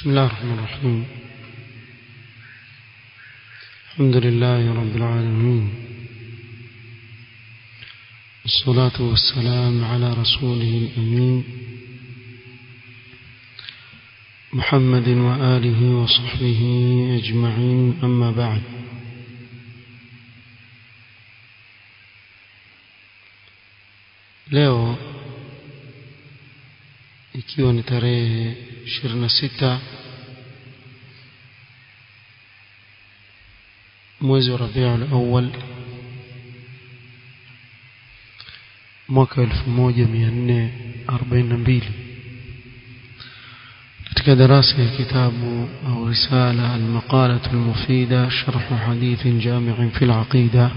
بسم الله الرحمن الرحيم الحمد لله رب العالمين الصلاة والسلام على رسوله الأمين محمد وآله وصحبه أجمعين أما بعد leo ikiwa ni tarehe 26 mwezi wa Rabiul Awwal mwaka 1442 katika darasa ya kitabu au risala al-maqalah al-mufida sharh hadith jami' fi al-aqida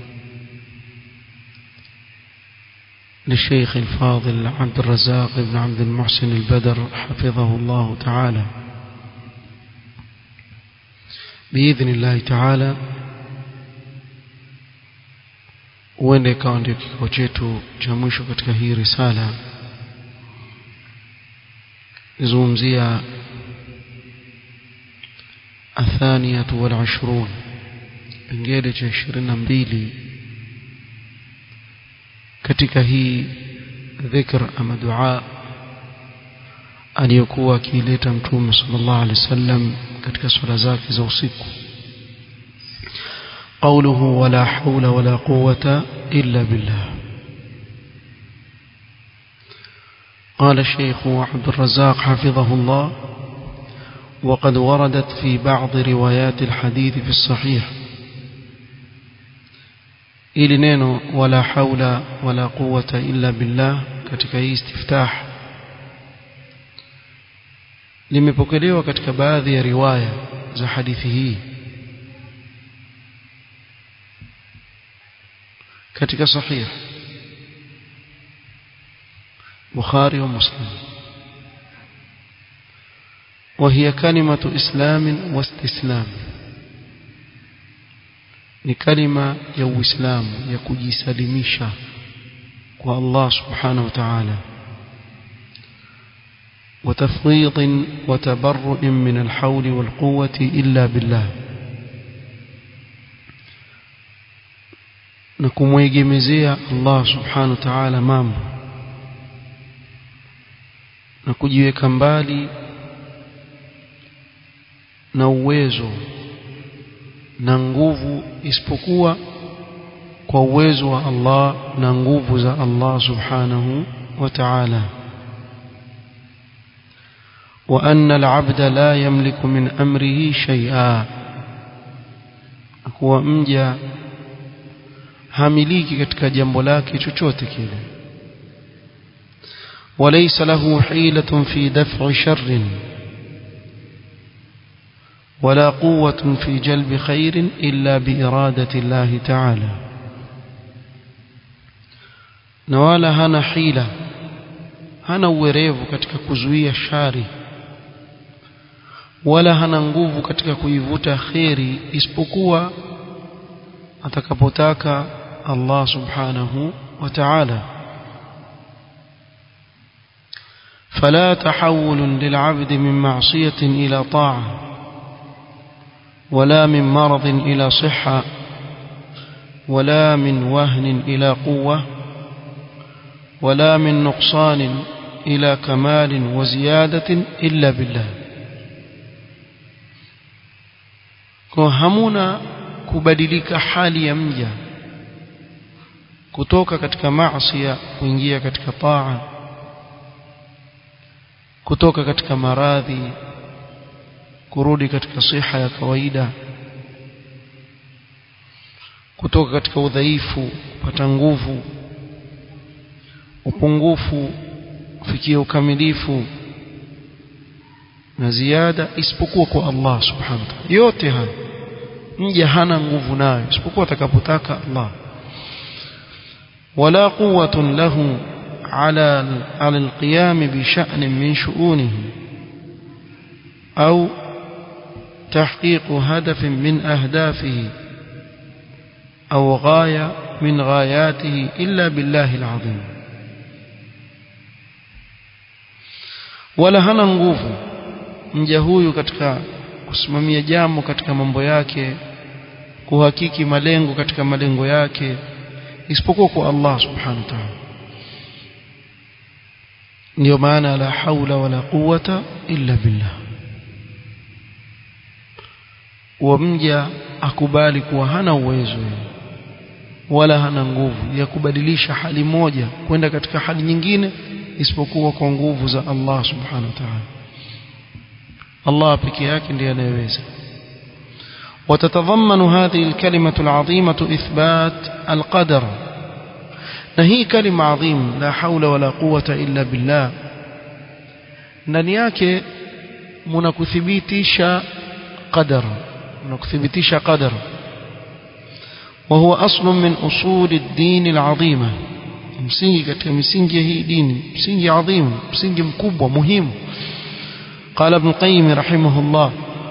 للشيخ الفاضل عبد الرزاق بن عبد المحسن البدر حفظه الله تعالى بإذن الله تعالى huenda ikawa ndio kikao chetu cha mwisho katika hii risala izungumzia athaniyatu wal ashrun pengele cha ishirini na mbili katika hii dhikr ama dua aliyokuwa akiileta mtume sallallahu alaihi wasallam katika swala zake za usiku قوله ولا حول ولا قوة إلا بالله قال الشيخ عبد الرزاق حفظه الله وقد وردت في بعض روايات الحديث في الصحيح ili neno wala haula wala quwata illa billah katika hii istiftah limepokelewa katika baadhi ya riwaya za hadithi hii katika sahih Bukhari wa Muslim وهي كلمة إسلام واستسلام ni kalima ya uislamu ya kujisalimisha kwa Allah subhanahu wa ta'ala وتفويض وتبرؤ من الحول والقوة إلا بالله نكمwegemezea Allah subhanahu wa ta'ala mambo na kujiweka mbali na uwezo na nguvu isipokuwa kwa uwezo wa Allah na nguvu za Allah subhanahu wa ta'ala wa anna al-'abda la yamliku min amrihi shay'a kuwa mja hamiliki katika jambo lake chochote kile وليس له حيلة في دفع شر ولا قوة في جلب خير إلا بإرادة الله تعالى نوالا هنا حيلة hana uwerevu katika kuzuia shari wala hana nguvu katika kuivuta kheri isipokuwa atakapotaka Allah subhanahu wa ta'ala فلا تحول للعبد من معصية إلى طاعة ولا من مرض إلى صحة ولا من وهن إلى قوة ولا من نقصان إلى كمال وزيادة إلا بالله hamuna kubadilika hali ya mja kutoka katika maasi kuingia katika taa kutoka katika maradhi kurudi katika siha ya kawaida kutoka katika udhaifu kupata nguvu upungufu kufikia ukamilifu na ziada isipokuwa kwa Allah subhanahu wa ta'ala yote haya mja hana nguvu nayo isipokuwa atakapotaka Allah wala quwwatun lahu ala ala alqiyam bi sha'n min shu'unihi au تحقيق هدف من أهدافه أو غاية من غاياته إلا بالله العظيم ولا هنا nguvu mja huyu katika kusimamia jambo katika mambo yake kuhakiki malengo katika malengo yake isipokuwa kwa Allah subhanahu wa ta'ala ndio maana la haula wala quwata illa billah wa mja akubali kuwa hana uwezo wala hana nguvu ya kubadilisha hali moja kwenda katika hali nyingine isipokuwa kwa nguvu za Allah subhanahu wa ta'ala Allah pekee yake ndiye anayeweza وتتضمن هذه الكلمة العظيمة إثبات القدر نهي كلمة عظيم لا حول ولا قوة إلا بالله ndani yake mnakuthibitisha qadar mnakuthibitisha qadar وهو أصل من أصول الدين العظيمة msingi katika misingi ya hii dini msingi adhim msingi mkubwa muhimu قال ابن القيم رحمه الله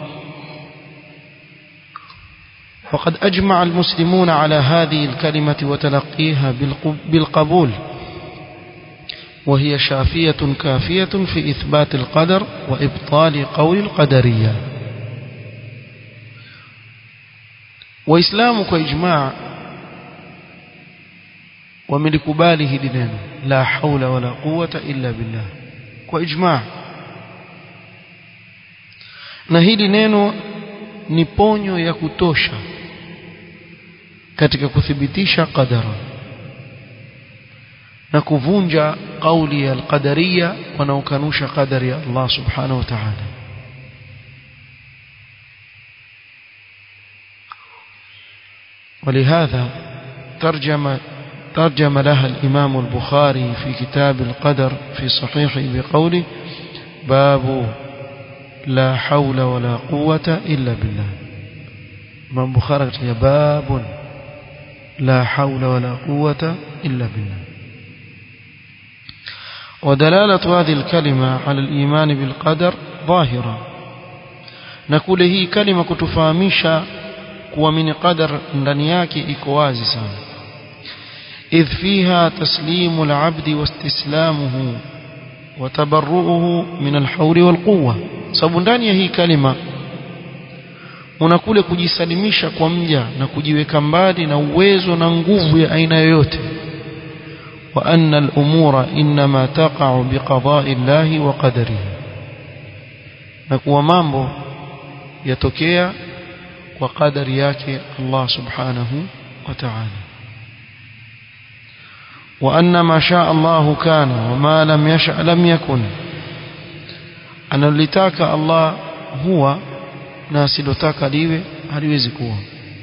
وقد أجمع المسلمون على هذه الكلمة وتلقيها بالقبول وهي شافية كافية في إثبات القدر وإبطال قول القدرية وإسلامك إجماع وملكباله لنا لا حول ولا قوة إلا بالله وإجماع na hili neno ni ponyo ya kutosha katika kuthibitisha qadara na kuvunja kauli ya alqadariya wanaokanusha qadari ya Allah subhanahu wa ta'ala ولهذا ترجم ترجم لها الإمام البخاري في كتاب القدر في صحيحه بقوله باب لا حول ولا قوة إلا بالله الإمام البخاري باب لا حول ولا قوة إلا بالله ودلالة هذه الكلمة على الإيمان بالقدر ظاهرة نقول هي كلمة كتفاميشا kuamini qadar ndani yake iko wazi sana idh fiha taslimu al-abdi wastislamuhu wa tabarru'uhu min al-hawli wal-quwwa sababu ndani ya hii kalima unakule kujisalimisha kwa mja na kujiweka mbali na uwezo na nguvu ya aina yoyote wa anna al-umura inma taqa'u biqada'i Allah wa qadarihi na kuwa mambo yatokea kwa qadari yake Allah subhanahu wa ta'ala wa anna ma shaa Allah kana wa ma lam yasha lam yakun analotaka Allah huwa na asilotaka liwe haliwezi kuwa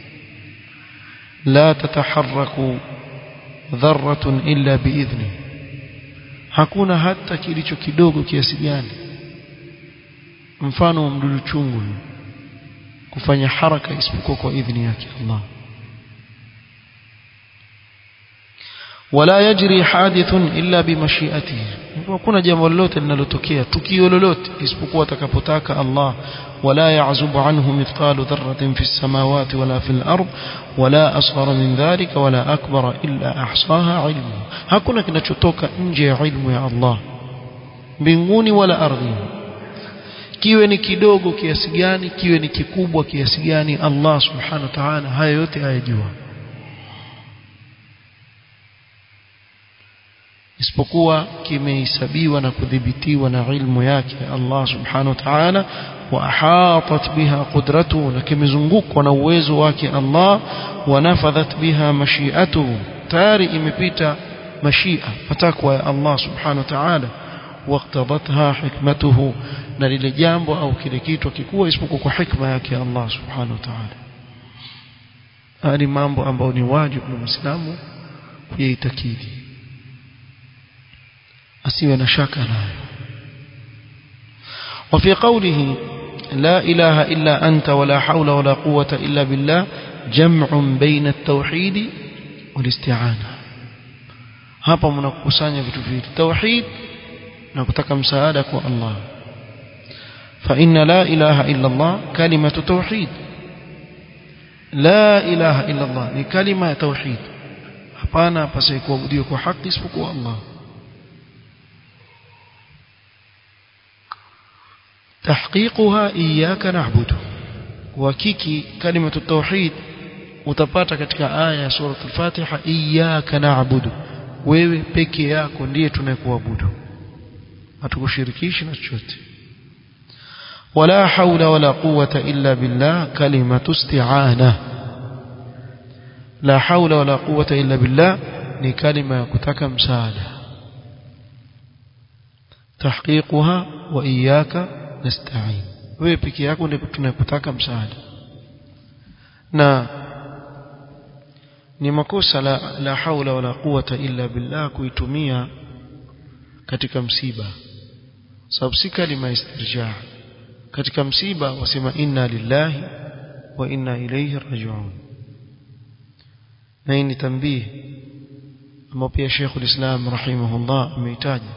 la tataharraku dharratun illa biidhni hakuna hata kilicho kidogo kiasi gani mfano wa mdudu chungu kufanya haraka isipokuwa kwa idhni yake Allah wala yajri hadithun illa bimashiatihi hakuna jambo lolote linalotokea tukio lolote isipokuwa atakapotaka Allah wala ya'zubu anhu mithqalu dharratin fi samawati wala fil ard wala asghara min dhalika wala akbara illa ahsaha ilmu hakuna kinachotoka nje ya ilmu ya Allah mbinguni wala ardhini kiwe ni kidogo kiasi gani kiwe ni kikubwa kiasi gani Allah subhanahu wa ta'ala haya yote ayajua isipokuwa kimehesabiwa na kudhibitiwa na ilmu yake Allah subhanahu wa ta'ala wa ahatat biha qudratuhu na kimezungukwa na uwezo wake Allah wa nafadhat biha mashi'atuhu tayari imepita mashia matakwa ya Allah subhanahu wa ta'ala waqtadatha hikmatuhu na lile jambo au kile kitu kikuwa isipokuwa kwa hikma yake Allah subhanahu wa ta'ala hali mambo ambayo ni wajibu kwa Muislamu kuyaitakidi asiwe na shaka nayo وفي قوله لا إله إلا أنت ولا حول ولا قوة إلا بالله جمع بين التوحيد والاستعانة hapa mnakusanya vitu viwili tauhid na kutaka msaada kwa Allah fa inna la ilaha illa Allah kalimatu tauhid la ilaha illa Allah ni kalima ya tauhid hapana pasai kuabudiwa kwa haki isipokuwa Allah tahqiquha iyyaka na'budu uhakiki kalimatu tauhid utapata katika aya ya sura al-Fatiha iyyaka na'budu wewe peke yako ndiye tunayekuabudu hatukushirikishi na chochote ولا حول ولا قوة إلا بالله كلمة استعانة لا حول ولا قوة إلا بالله ni kalima ya kutaka msaada tahqiquha wa iyyaka nasta'in wewe peke yako ndipo tunakutaka msaada na ni makosa la, la haula wala quwata illa billah kuitumia katika msiba sababu si kalima istirjaa katika msiba wasema inna lillahi wa inna ilayhi raji'un na hii ni tambii ambao pia Sheikhul Islam rahimahullah ameitaja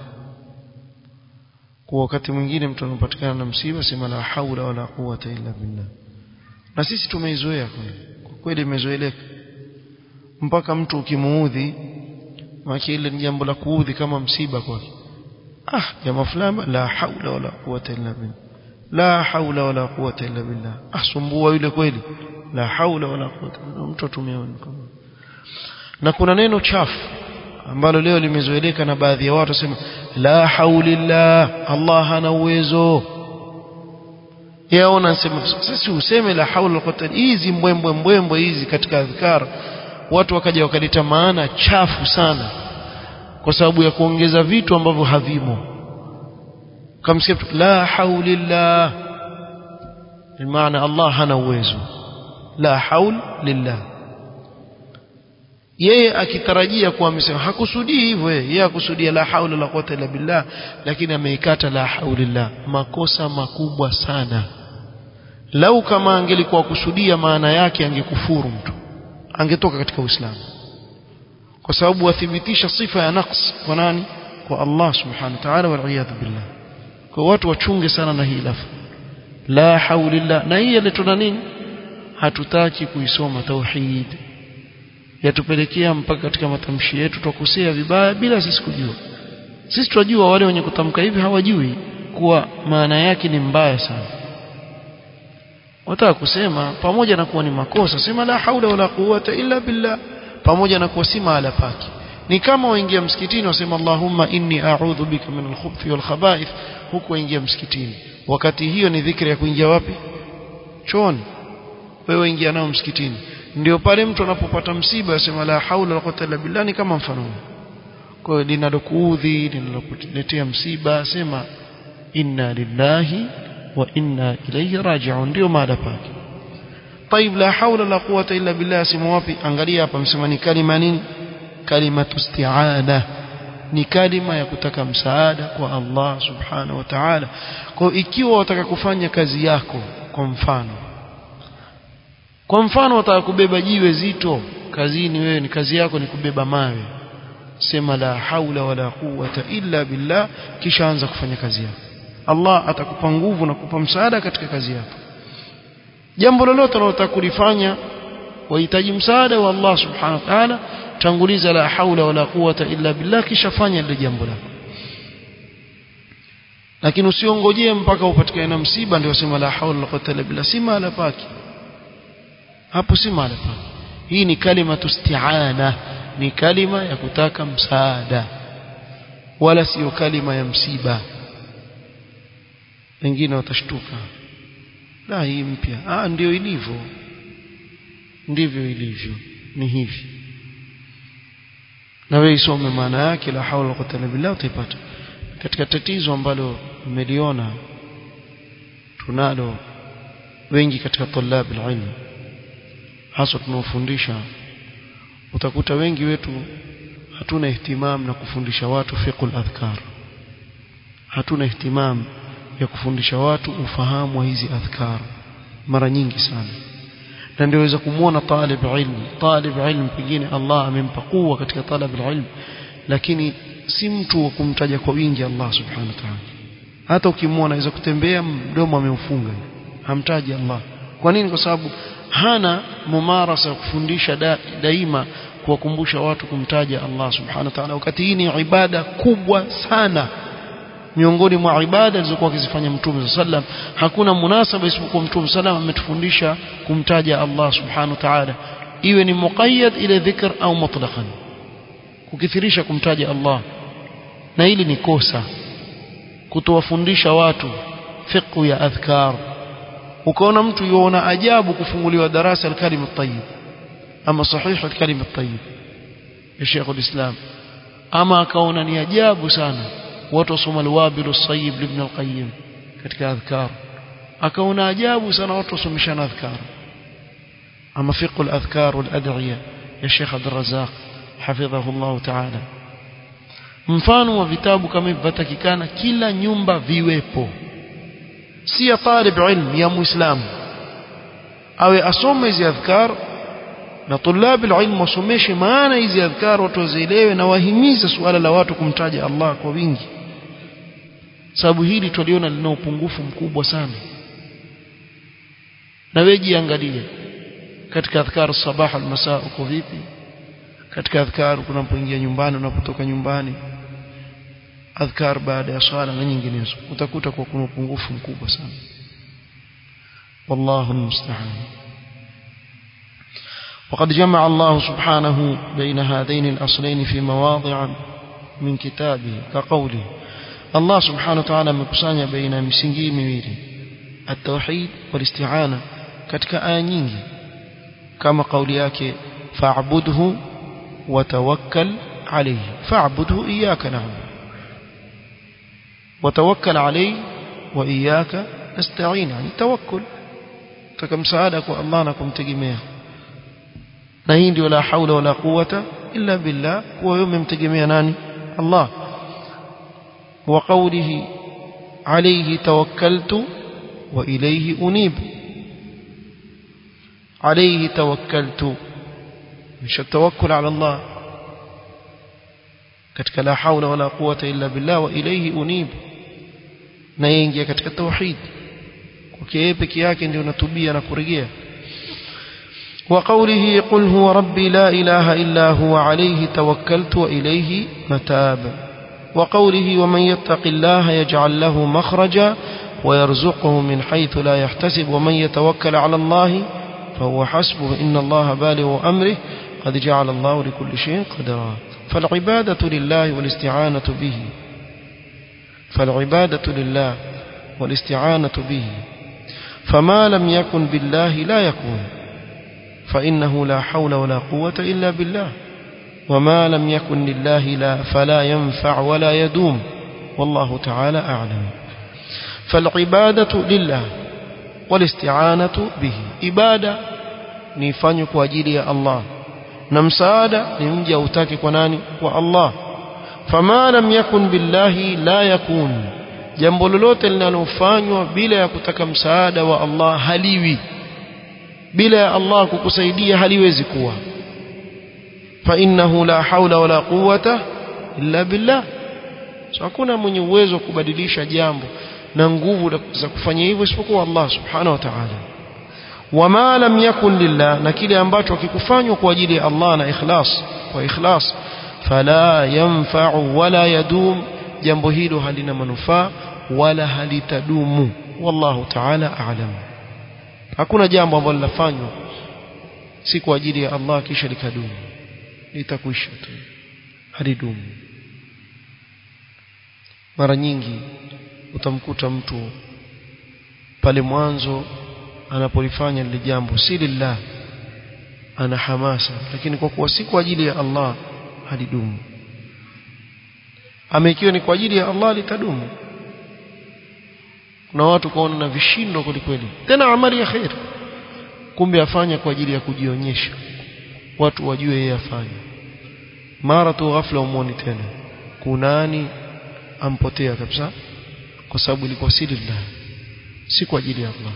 kwa wakati mwingine mtu anapatikana na msiba sema la haula wala quwata illa billah na sisi tumeizoea kwa kweli imezoeleka mpaka mtu ukimuudhi maana ile ni jambo la kuudhi kama msiba kwake ah jamaa fulani la haula wala quwata illa billah la haula wala quwata illa billah asumbua yule kweli la haula wala quwata mtu atumia kama na kuna neno chafu ambalo leo limezoeleka na baadhi ya watu wasema la haulillah Allah hana uwezo yaona nasema sasa useme la haula quwwata hizi mbwembwe mbwembwe hizi katika adhkar watu wakaja wakaleta maana chafu sana kwa sababu ya kuongeza vitu ambavyo havimo kamsikia la haulillah maana Allah hana uwezo la haul lillah yeye akitarajia kuwa amesema hakusudii hivyo yeye akusudia la haula la quwwata illa billah lakini ameikata la haulillah makosa makubwa sana lau kama angelikuwa kusudia maana yake angekufuru mtu angetoka katika Uislamu kwa sababu wathibitisha sifa ya naqs kwa nani kwa Allah subhanahu wa ta'ala wal iyad billah kwa watu wachunge sana na hii lafu la haulillah na hii iletuna nini hatutaki kuisoma tauhid yatupelekea mpaka katika matamshi yetu tukosea vibaya bila sisi kujua sisi tunajua wale wenye kutamka hivi hawajui kuwa maana yake ni mbaya sana wataka kusema pamoja na kuwa ni makosa sema la haula wala quwwata illa billah pamoja na kuwa si mahala pake ni kama waingia msikitini wasema Allahumma inni a'udhu bika min al-khubuthi wal khaba'ith huku waingia msikitini wakati hiyo ni dhikri ya kuingia wapi chooni wewe ingia nao msikitini ndio pale mtu anapopata msiba asema la haula wala quwwata illa billah ni kama mfano kwa hiyo linalokuudhi linalokuletea msiba sema inna lillahi wa inna ilayhi raji'un ndio maada pake طيب لا حول ولا قوه الا بالله sema wapi angalia hapa msema ni kalima nini kalima isti'ana ni kalima ya kutaka msaada kwa Allah subhanahu wa ta'ala kwa ikiwa wataka kufanya kazi yako kwa mfano kwa mfano wataka kubeba jiwe zito kazini wewe ni kazi yako ni kubeba mawe sema la haula wala quwwata illa billah kisha anza kufanya kazi yako Allah atakupa nguvu na kukupa msaada katika kazi yako jambo lolote unalotaka kulifanya wahitaji msaada wa Allah subhanahu wa ta'ala tanguliza la haula wala quwwata illa billah kisha fanya lile jambo lako lakini usiongojee mpaka upatikane na msiba ndio usema la haula wala quwwata illa billah si mahala pake hapo si mahala pake hii ni kalima tusti'ana ni kalima ya kutaka msaada wala sio kalima ya msiba wengine watashtuka la hii mpya ah ndio ilivyo ndivyo ilivyo ni hivi na wewe isome maana yake la haula quwwata illa billah utaipata katika tatizo ambalo mmeliona tunalo wengi katika tulab ilmu hasa tunaofundisha utakuta wengi wetu hatuna ihtimam na kufundisha watu fiqhul adhkar hatuna ihtimam ya kufundisha watu ufahamu wa hizi adhkar mara nyingi sana na ndio waweza kumuona talib ilmu talib ilmu pengine Allah amempa kuwa katika talab ilmu lakini si mtu wa kumtaja kwa wingi Allah subhanahu wa ta'ala hata ukimwona aweza kutembea mdomo ameufunga hamtaji Allah kwa nini kwa sababu hana mumarasa ya kufundisha da, daima kuwakumbusha watu kumtaja Allah subhanahu wa ta'ala wakati hii ni ibada kubwa sana miongoni mwa ibada alizokuwa akizifanya mtume sallam hakuna munasaba isipokuwa mtume sallam ametufundisha kumtaja Allah subhanahu wa ta'ala iwe ni muqayyad ile dhikr au mutlaqan kukithirisha kumtaja Allah na hili ni kosa kutowafundisha watu fiqh ya adhkar ukaona mtu yuona ajabu kufunguliwa darasa al-kalim at-tayyib ama sahih al-kalim at-tayyib ya Sheikh al-Islam ama akaona ni ajabu sana watu wasoma al-wabil as-sayyib ibn al-qayyim katika adhkar akaona ajabu sana watu wasomeshana adhkar ama fiqh al-adhkar wal-ad'iya ya Sheikh Abdul Razzaq hafidhahu Allah ta'ala mfano wa vitabu kama hivi vatakikana kila nyumba viwepo si ya talib ilm ya muislamu awe asome hizi adhkar na tulab ilm wasomeshe maana hizi adhkar watu wazielewe na wahimize suala la watu kumtaja Allah kwa wingi sababu hili tuliona lina upungufu mkubwa sana na wewe jiangalie katika adhkar sabah al-masa uko vipi katika adhkar unapoingia nyumbani unapotoka nyumbani adhkar baada ya swala na nyinginezo utakuta kwa kuna upungufu mkubwa sana wallahu almusta'an وقد جمع الله سبحانه بين هذين الأصلين في مواضع من كتابه كقوله الله سبحانه وتعالى مكسانيا بين مسنجي ميويلي التوحيد والاستعانة katika aya nyingi kama kauli yake fa'budhu وتوكل عليه فاعبده إياك نعبد وتوكل عليه وإياك نستعين يعني توكل تكم سعادك والله نكم تجميع نهيندي ولا حول ولا قوة إلا بالله ويوم يمتجميع ناني الله وقوله عليه توكلت وإليه أنيب عليه توكلت مش التوكل على الله katika la haula wala quwata illa billah wa ilayhi unib na yingia katika tauhid kwa yeye peke yake ndio natubia na kurejea wa qawlihi qul huwa rabbi la ilaha illa huwa alayhi tawakkaltu wa ilayhi matab wa qawlihi wa man yattaqillaha yaj'al lahu makhraja wa yarzuquhu min haythu la yahtasib wa man yatawakkal ala Allah فهو حسبه إن الله بالغ أمره قد جعل الله لكل شيء قدرا فالعبادة لله والاستعانة به فالعبادة لله والاستعانة به فما لم يكن بالله لا يكون فإنه لا حول ولا قوة إلا بالله وما لم يكن لله لا فلا ينفع ولا يدوم والله تعالى أعلم فالعبادة لله والاستعانة به إبادة نفanya kwa ajili ya Allah na msaada ni mja utake kwa nani kwa Allah fama lam yakun billahi la yakun jambo lolote linalofanywa bila ya kutaka msaada wa Allah haliwi bila ya Allah kukusaidia haliwezi kuwa fa innahu la haula wala quwwata illa billah so hakuna mwenye uwezo wa kubadilisha jambo na nguvu za kufanya hivyo isipokuwa Allah subhanahu wa ta'ala wama lam yakun lillah na kile ambacho kikufanywa kwa ajili ya Allah na ikhlas kwa ikhlas fala yanfa'u wala yadum jambo hilo halina manufaa wala halitadumu wallahu ta'ala a'lam hakuna jambo ambalo linafanywa si kwa ajili ya Allah kisha likadumu litakwisha tu halidumu mara nyingi utamkuta mtu pale mwanzo anapolifanya lile jambo si lillah ana hamasa lakini kwa kuwa si kwa ajili ya Allah halidumu amekiwa ni kwa ajili ya Allah litadumu kuna watu kaona na vishindo kwelikweli tena amali ya khair kumbe afanya kwa ajili ya kujionyesha watu wajue yeye afanya mara tu ghafla umuoni tena kunani ampotea kabisa kwa sababu ilikuwa si lillah si kwa ajili ya Allah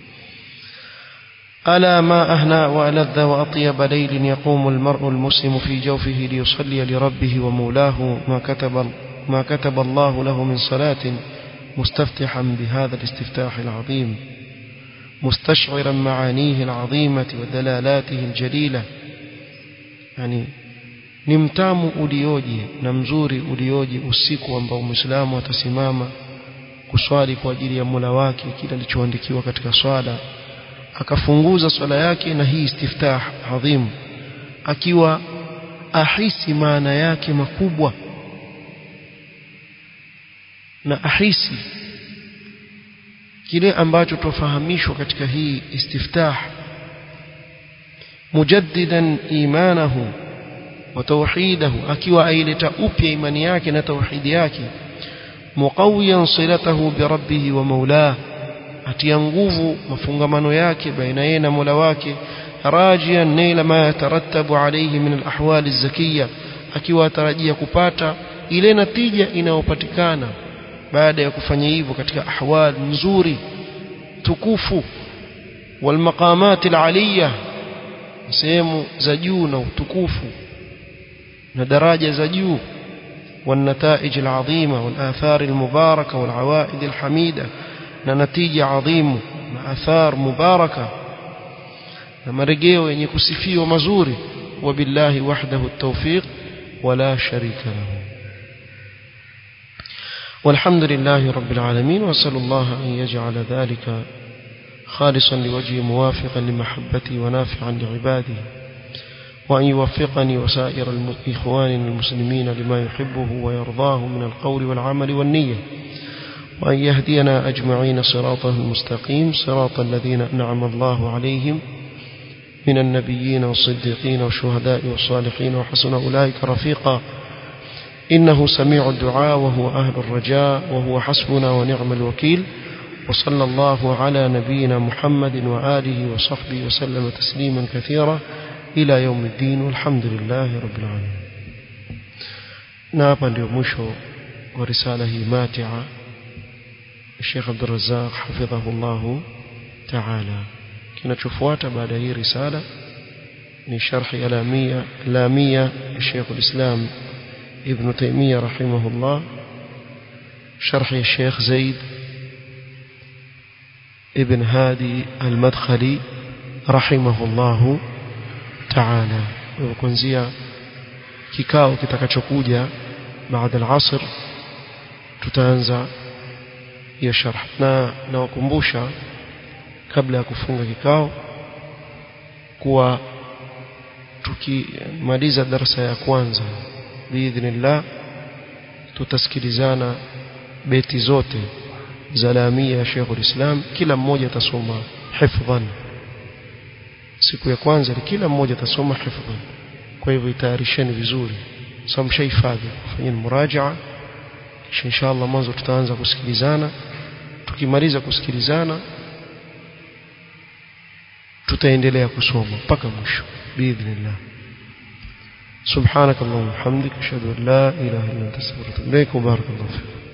ألا ما أهنى وألذ وأطيب ليل يقوم المرء المسلم في جوفه ليصلي لربه ومولاه ما كتب ما كتب الله له من صلاة مستفتحا بهذا الاستفتاح العظيم مستشعرا معانيه العظيمة ودلالاته الجليلة يعني ni mtamu ulioje na mzuri ulioje usiku ambao muislamu atasimama kuswali kwa ajili ya Mola wake kila alichoandikiwa katika swala akafunguza swala yake na hii istiftah adhim akiwa ahisi maana yake makubwa na ahisi kile ambacho tufahamishwa katika hii istiftah mujaddidan imanahu wa tauhidahu akiwa aileta upya imani yake na tauhidi yake muqawiyan silatahu bi rabbih wa maulah atia nguvu mafungamano yake baina yeye na Mola wake rajian naila ma yatarattabu alayhi min alahwal alzakiyya akiwa atarajia kupata ile natija inayopatikana baada ya kufanya hivyo katika ahwal nzuri tukufu walmaqamat aliyya sehemu za juu na utukufu na daraja za juu والنتائج العظيمة والآثار المباركة والعوائد الحميدة نتيجة عظيمة آثار مباركة مرجيو يعني كسفي ومزوري وبالله وحده التوفيق ولا شريك له والحمد لله رب العالمين وأسأل الله أن يجعل ذلك خالصا لوجهه موافقا لمحبته ونافعا لعباده وأن يوفقني وسائر إخواننا المسلمين لما يحبه ويرضاه من القول والعمل والنية وأن يهدينا أجمعين صراطه المستقيم صراط الذين أنعم الله عليهم من النبيين والصديقين والشهداء والصالحين وحسن أولئك رفيقا إنه سميع الدعاء وهو أهل الرجاء وهو حسبنا ونعم الوكيل وصلى الله على نبينا محمد وآله وصحبه وسلم تسليما كثيرا إلى يوم الدين والحمد لله رب العالمين نابا ليومشو ورسالة ماتعة الشيخ عبد الرزاق حفظه الله تعالى kinachofuata baada ya hii risala ni sharhi alamia lamia Sheikh al-Islam Ibn Taymiyyah rahimahullah sharhi Sheikh Zaid Ibn Hadi al-Madkhali rahimahullah ta'ala kuanzia kikao kitakachokuja baada al-asr tutaanza hiyo sharh na nawakumbusha kabla ya kufunga kikao kuwa tukimaliza darasa ya kwanza biidhnillah tutasikilizana beti zote za lamia ya Sheikh ulislam kila mmoja atasoma hifdhan siku ya kwanza kila mmoja atasoma hifdhan kwa hivyo itayarisheni vizuri sasa mshahifadhi fanyeni murajaa kisha inshallah mwanzo tutaanza kusikilizana tukimaliza kusikilizana tutaendelea kusoma mpaka mwisho biidhnillah سبحانك اللهم وبحمدك اشهد ان لا اله الا انت استغفرك واتوب اليك وبارك الله فيك